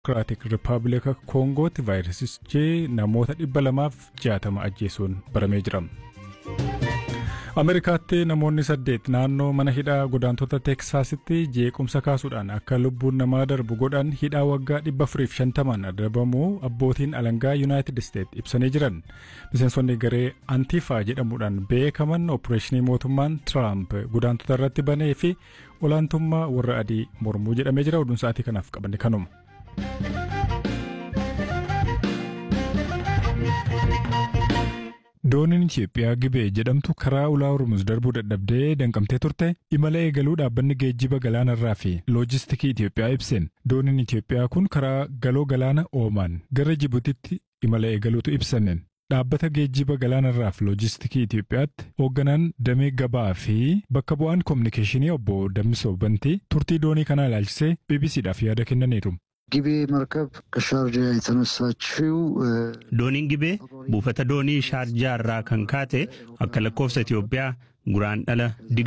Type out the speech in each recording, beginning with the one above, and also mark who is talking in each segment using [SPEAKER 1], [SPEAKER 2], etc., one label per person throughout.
[SPEAKER 1] Dimokiraatik Rippaabilika Koongootti vaayirasichi namoota dhibba lamaaf jaatama ajjeesuun baramee jira. Ameerikaatti namoonni saddeet naannoo mana hidhaa godaantota Teeksaasitti jeequmsa kaasuudhaan akka lubbuun namaa darbu godhan hidhaa waggaa dhibba afuriif shantamaan adabamuu abbootiin alangaa Yuunaayitid Isteet ibsanii jiran. Miseensonni garee Antiifaa jedhamuudhaan beekaman opereeshinii mootummaan Tiraamp godaantota irratti banee fi olaantummaa warra adii mormuu jedhamee jira. Oduun sa'aatii kanaaf qabanne kanuma. Dooniin Itoophiyaa Gibee jedhamtu karaa ulaa Hormuz darbuu dadhabdee danqamtee turte imala eegaluu dhaabbanni geejjiba galaanarraa fi loojistikii Itoophiyaa ibseen dooniin Itoophiyaa kun karaa galoo galaana Oomaan gara Jibutitti imala eegaluutu ibsameen. Dhaabbata geejjiba galaanarraa fi loojistikii Itoophiyaatti hoogganaan damee gabaa fi bakka bu'aan koominikeeshinii obbo Dammisoo Bantii turtii doonii kanaa ilaalchisee BBCdhaaf yaada kennaniiru.
[SPEAKER 2] ጊቤ መርከብ ከሻርጃ የተነሳችው
[SPEAKER 3] Dooniin Gibee buufata doonii Shaarjaa irraa kan kaate akka lakkoofsa Itoophiyaa guraan dhala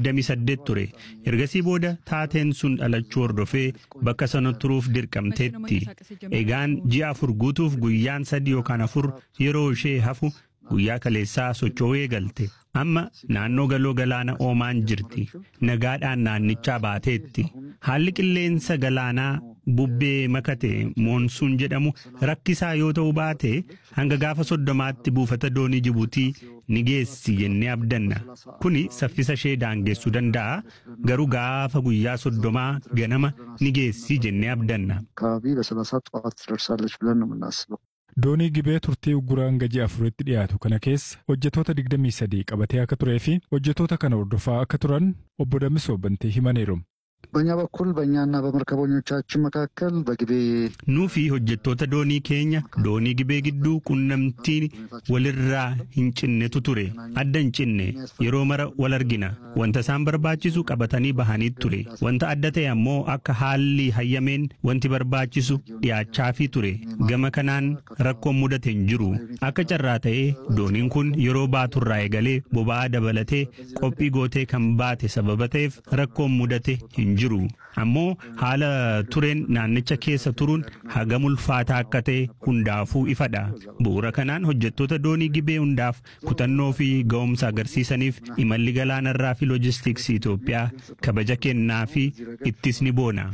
[SPEAKER 3] 28 ture. Ergasii booda taateen sun dhalachuu hordofee bakka sana turuuf dirqamteetti. Egaan ji'a afur guutuuf guyyaan sadii yookaan afur yeroo ishee hafu guyyaa kaleessaa socho'uu eegalte. Amma naannoo galoo galaana Oomaan jirti. Nagaadhaan naannichaa baateetti. Haalli qilleensa galaanaa bubbee makate moonsuun jedhamu rakkisaa yoo ta'u baate hanga gaafa soddomaatti buufata doonii Jibuutii ni geessi jennee abdanna. Kuni saffisa ishee daangessuu danda'a. Garuu gaafa guyyaa soddomaa ganama ni geessi jennee abdanna.
[SPEAKER 2] አካባቢ በሰላሳ ጠዋት ትደርሳለች ብለን ነው የምናስበው።
[SPEAKER 1] Doonii gibee turtii uguraan gaji afuritti dhiyaatu kana keessa hojjettoota 23 qabatee akka turee fi hojjettoota kana hordofaa akka turan obbo Dammisoo Bantii himaniiru.
[SPEAKER 2] በእኛ በኩል በእኛና በመርከበኞቻችን መካከል በጊቤ
[SPEAKER 3] Nuu fi hojjettoota doonii keenya doonii gibee gidduu qunnamtii walirraa hin cinnetu ture. Adda hin cinne yeroo mara wal argina. Wanta isaan barbaachisu qabatanii bahanii ture. Wanta adda ta'e ammoo akka haalli hayyameen wanti barbaachisu dhiyaachaafii ture. Gama kanaan rakkoon mudate hin jiru. Akka carraa ta'ee dooniin kun yeroo baaturraa eegalee boba'aa dabalatee qophii gootee kan baate sababa ta'eef rakkoon mudate hin jiru. Ammoo haala tureen naannicha keessa turuun hagam ulfaataa akka ta'e hundaafuu ifadha. Bu'uura kanaan hojjettoota doonii gibee hundaaf kutannoo fi ga'umsa agarsiisaniif imalli galaanarraa fi loojistiksii Itoophiyaa kabaja kennaa fi ittis ni boona.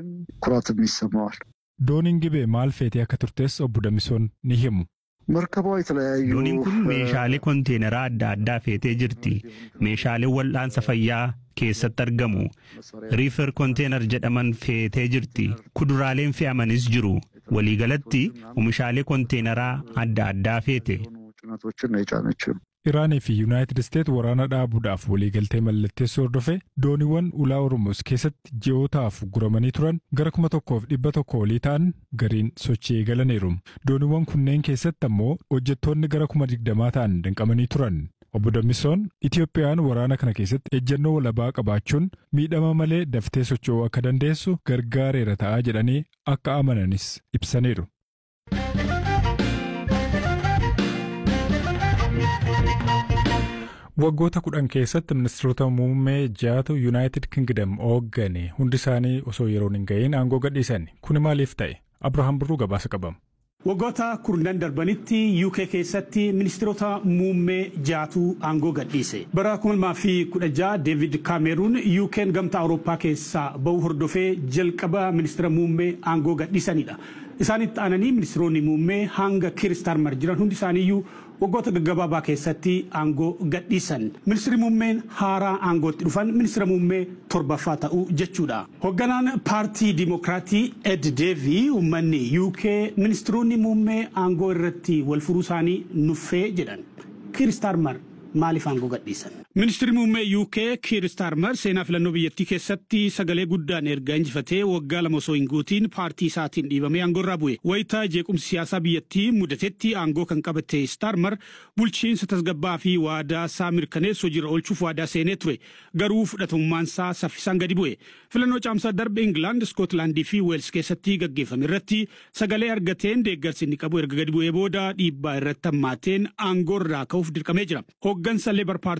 [SPEAKER 2] ኩራትም ይሰማዋል።
[SPEAKER 1] Dooniin gibee maal feetee akka turtes obbo Dammisoon ni himu.
[SPEAKER 2] መርከቧ የተለያዩ
[SPEAKER 3] Dooniin kun meeshaalee konteeneraa adda addaa feetee jirti. Meeshaalee wal'aansa fayyaa keessatti argamu. Riifer konteenar jedhaman feetee jirti. Kuduraaleen fe'amanis jiru. Waliigalatti oomishaalee konteeneraa adda addaa feete.
[SPEAKER 2] ጭነቶችን ነው የጫነችው።
[SPEAKER 1] Iraanii fi Yuunaayitid Isteet waraana dhaabuudhaaf waliigaltee mallatteessuu hordofee dooniiwwan ulaa Oromoos keessatti ji'ootaaf guramanii turan gara kuma tokkoof dhibba tokko olii ta'an gariin sochii eegalaniiru. Dooniiwwan kunneen keessatti ammoo hojjettoonni gara kuma digdamaa ta'an danqamanii turan. Obbo Dammisoon Itiyoophiyaan waraana kana keessatti ejjennoo walabaa qabaachuun miidhama malee daftee socho'uu akka dandeessu gargaareera ta'aa jedhanii akka amananis ibsaniiru. Waggoota kudhan keessatti ministeerota muummee jaatu Yuunaayitid Kingdom hooggane hundi isaanii osoo yeroon hin ga'iin aangoo gadhiisan. Kuni maaliif ta'e? Abrahaam Birruu gabaasa qabama.
[SPEAKER 4] Waggoota kurnan darbanitti UK keessatti ministeerota muummee jaatu aangoo gadhiise. Bara 2016 David Cameroon UK'n gamtaa Awurooppaa keessaa ba'uu hordofee jalqaba ministeera muummee aangoo gadhiisanidha. Isaanitti aananii ministeeronni muummee hanga Keir Starmer jiran hundi isaaniiyyuu waggoota gaggabaabaa keessatti aangoo gadhiisan. Ministeerri muummeen haaraa aangootti dhufan ministeera muummee torbaffaa ta'uu jechuudha. Hoogganaan paartii Dimokiraatii Ed Deevii uummanni UK ministeeronni muummee aangoo irratti wal furuu isaanii nuffee jedhan. Keir Starmer maaliif aangoo gadhiisan? Ministeerri muummee UK Keir Starmer seenaa filannoo biyyattii keessatti sagalee guddaan erga injifatee waggaa lama osoo hin guutiin paartii isaatiin dhiibamee aangoo irraa bu'e. Wayitaa jeequmsi siyaasaa biyyattii mudatetti aangoo kan qabate Starmer bulchiinsa tasgabbaa fi waadaa isaa mirkaneessu hojiirra oolchuuf waadaa seenee ture. Garuu fudhatamummaan isaa saffisaan gadi bu'e. Filannoo caamsaa darbe Ingilaand, Iskootlaandii fi Weels keessatti gaggeeffame irratti sagalee argateen deeggarsi inni qabu erga gadi bu'ee booda dhiibbaa irratti hammaateen aangoo irraa ka'uuf dirqamee jira. Hooggansa Leebar paartii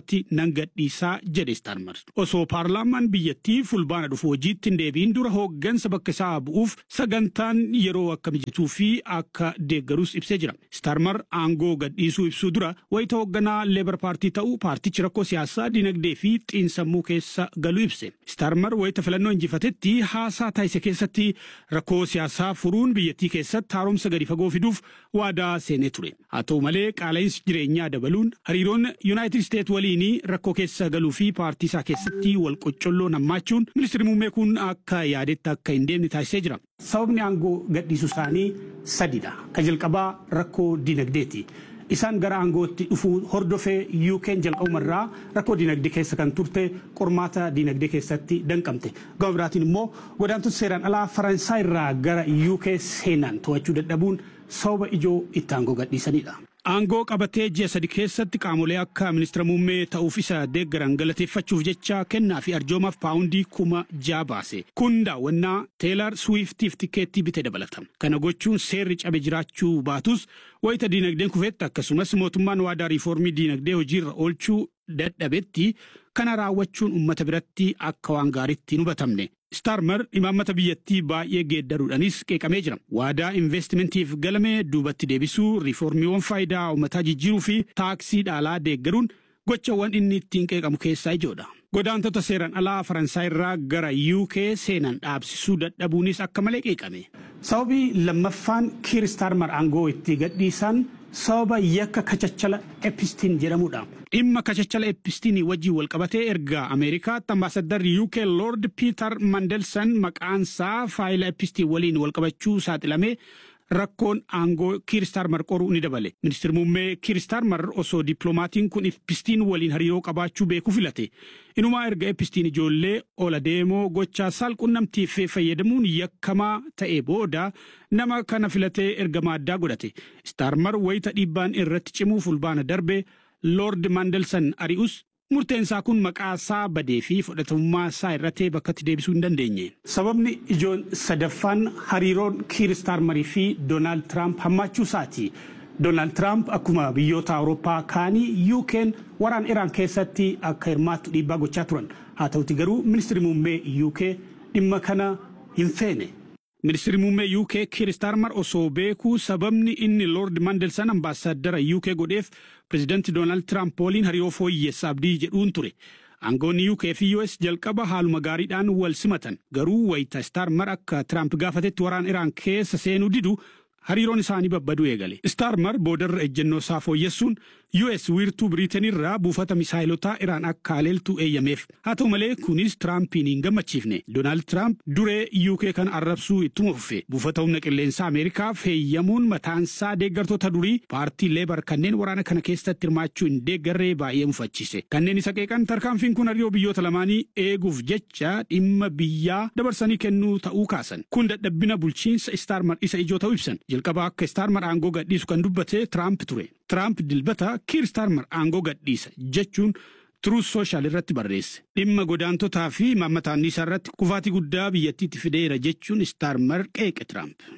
[SPEAKER 4] nan gadhiisaa jedhe Starmer. Osoo paarlaamaan biyyattii fulbaana dhufu hojiitti hin deebiin dura hooggansa bakka isaa bu'uuf sagantaan yeroo akka mijatuu fi akka deeggarus ibsee jira. Starmer aangoo gadhiisuu ibsuu dura wayita hoogganaa leebar paartii ta'uu paartichi rakkoo siyaasaa dinagdee fi xiinsammuu keessa galuu ibse. Starmer wayita filannoo injifatetti haasaa taasise keessatti rakkoo siyaasaa furuun biyyattii keessatti haaromsa gadi fagoo fiduuf waadaa seenee ture. Haa ta'u malee qaala'insi jireenyaa dabaluun hariiroon Yuunaayitid Isteet waliin rakkoo keessa galuu fi paartii isaa keessatti wal qoccolloo hammaachuun ministeerri muummee kun akka yaadetti akka hin deemne taasisee jira. Sababni aangoo gadhiisuu isaanii sadidha. Ka jalqabaa rakkoo dinagdeeti. Isaan gara aangootti dhufuu hordofee yuukeen jalqabumarraa rakkoo dinagdee keessa kan turte qormaata dinagdee keessatti danqamte. Gama biraatiin immoo godaantota seeraan alaa Faransaay irraa gara yuukee seenan to'achuu dadhabuun sababa ijoo itti aangoo gadhiisanidha. Aangoo qabatee ji'a sadi keessatti qaamolee akka ministeera muummee ta'uuf isa deeggaran galateeffachuuf jecha kennaa fi arjoomaaf paawundii kuma ja'a baase. Kun daawwannaa teelar suwiftiif tikeettii bitee dabalata. Kana gochuun seerri cabe jiraachuu baatus wayita diinagdeen kufetti akkasumas mootummaan waadaa riifoormii diinagdee hojiirra oolchuu dadhabetti kana raawwachuun uummata biratti akka waan gaariitti hin hubatamne. Starmer imaammata biyyattii baay'ee geeddaruudhaanis qeeqamee jira. Waadaa investimentiif galame duubatti deebisuu, riiformiiwwan faayidaa uummataa jijjiiruu fi taaksii dhaalaa deeggaruun gochawwan inni ittiin qeeqamu keessaa ijoodha. Godaantota seeraan alaa Faransaay irraa gara UK seenan dhaabsisuu dadhabuunis akka malee qeeqame. Sababii lammaffaan Kiir Starmer aangoo itti gadhiisan sababa yakka kachachala epistiin jedhamudha. Dhimma kachachala epistiin wajjin walqabatee erga Ameerikaatti ambaasaddarri UK Lord Peter Mandelson maqaansaa faayila epistiin waliin walqabachuu saaxilamee rakkoon aangoo kiiristarmar qoruu ni dabale. Ministeerri muummee kiiristarmar osoo dippiloomatiin kun epistiin waliin hariiroo qabaachuu beekuu filate. Inumaa erga epistiin ijoollee ola deemoo gochaa saalqunnamtiif fayyadamuun yakkamaa ta'e booda nama kana filatee ergamaa addaa godhate. Starmar wayita dhiibbaan irratti cimuu fulbaana darbe Lord Mandelson ari'us murteensaa kun maqaa isaa badee fi fudhatamummaa isaa irratti bakkatti deebisuu hin dandeenye. Sababni ijoon sadaffaan hariiroon Kiir Starmarii fi Doonaald Tiraamp hammaachuu isaati. Doonaald Tiraamp akkuma biyyoota Awurooppaa kaanii UK'n waraan Iraan keessatti akka hirmaattu dhiibbaa gochaa turan. Haa ta'uti garuu ministeerri muummee UK dhimma kana hin feene. Ministeerri muummee UK Kiir Starmer osoo beekuu sababni inni Lord Mandelson ambaasaadara UK godheef pirezidaantii Doonaald Tiraamp waliin hariiroo fooyyessa abdii jedhuun ture. Aangoonni UK fi US jalqaba haaluma gaariidhaan wal simatan garuu wayita Starmer akka Tiraamp gaafatetti waraan Iraan keessa seenuu didu hariiroon isaanii babbaduu eegale. Starmer boodarra ejjennoo isaa fooyyessuun US wiirtuu Biriitenirraa buufata misaayilotaa Iraan akka haleeltu eeyyameef. Haa ta'u malee kunis Tiraampiin hin gammachiifne. Doonaald Tiraamp duree UK kan arrabsuu ittuma fufe. Buufata humna qilleensaa Ameerikaaf heeyyamuun mataansaa deeggartoota durii paartii Leebar kanneen waraana kana keessatti hirmaachuu hin deeggarree baay'ee mufachiise. Kanneen isa qeeqan tarkaanfiin kun hariiroo biyyoota lamaanii eeguuf jecha dhimma biyyaa dabarsanii kennuu ta'uu kaasan. Kun dadhabbina bulchiinsa Starmer isa ijoo ta'uu ibsan. Jalqaba akka Starmer aangoo gadhiisu kan dubbate Tiraamp ture. Tiraamp dilbata Kiir Starmer aangoo gadhiisa jechuun Truth Social irratti barreesse. Dhimma godaantotaa fi mammataan isaa irratti kufaatii guddaa biyyattiitti fideera jechuun Starmer qeeqe Tiraamp.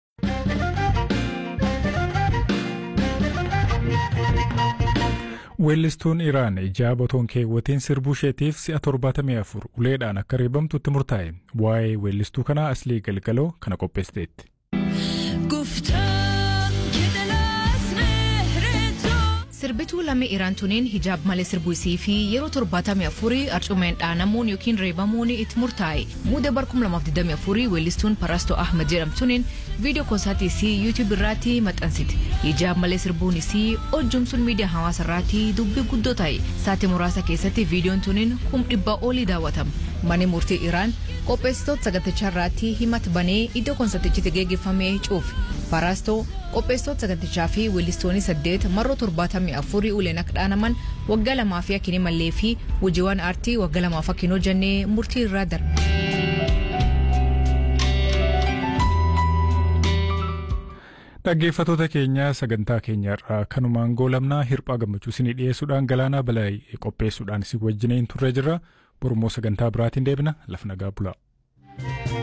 [SPEAKER 1] Weellistuun Iraan ijaa botoon keewwatiin sirbuu isheetiif si'a 74 uleedhaan akka reebamtutti murtaa'e. Waa'ee weellistuu kanaa aslii galgaloo kana qopheessiteetti.
[SPEAKER 5] Sirbituu lammii Iraan tuniin hijaab malee sirbuu isii fi yeroo torbaatamii afurii arcumeen dhaanamuun yookiin reebamuun itti murtaa'e. Muuda bar 2024 weellistuun Paraastoo Ahmed jedhamtuuniin viidiyoo koonsaatii isii yuutuub irratti maxxansite. Hijaab malee sirbuun isii hojjumsuun miidiyaa hawaasa irratti dubbii guddoo ta'e. Saatii muraasa keessatti viidiyoon tuniin kum dhibbaa olii daawwatama. Manni murtii Iraan qopheessitoota sagantichaa irratti himata banee iddoo koonsartichitti geggeeffamee cuufe. Paraastoo qopheessitoota sagantichaa fi weellistoonni saddeet marroo torbaatamii afurii uleen akka dhaanaman waggaa lamaa fi akkinii mallee fi hojiiwwan aartii waggaa lamaaf akkin hojjannee murtii irraa darbe.
[SPEAKER 1] Dhaggeeffatoota keenya sagantaa keenyarraa kanumaan goolabnaa hirphaa gammachuu isinii dhiyeessuudhaan galaanaa balaa qopheessuudhaan isin wajjineen turre jirra. Borummoo sagantaa biraatiin deebina lafa nagaa bulaa.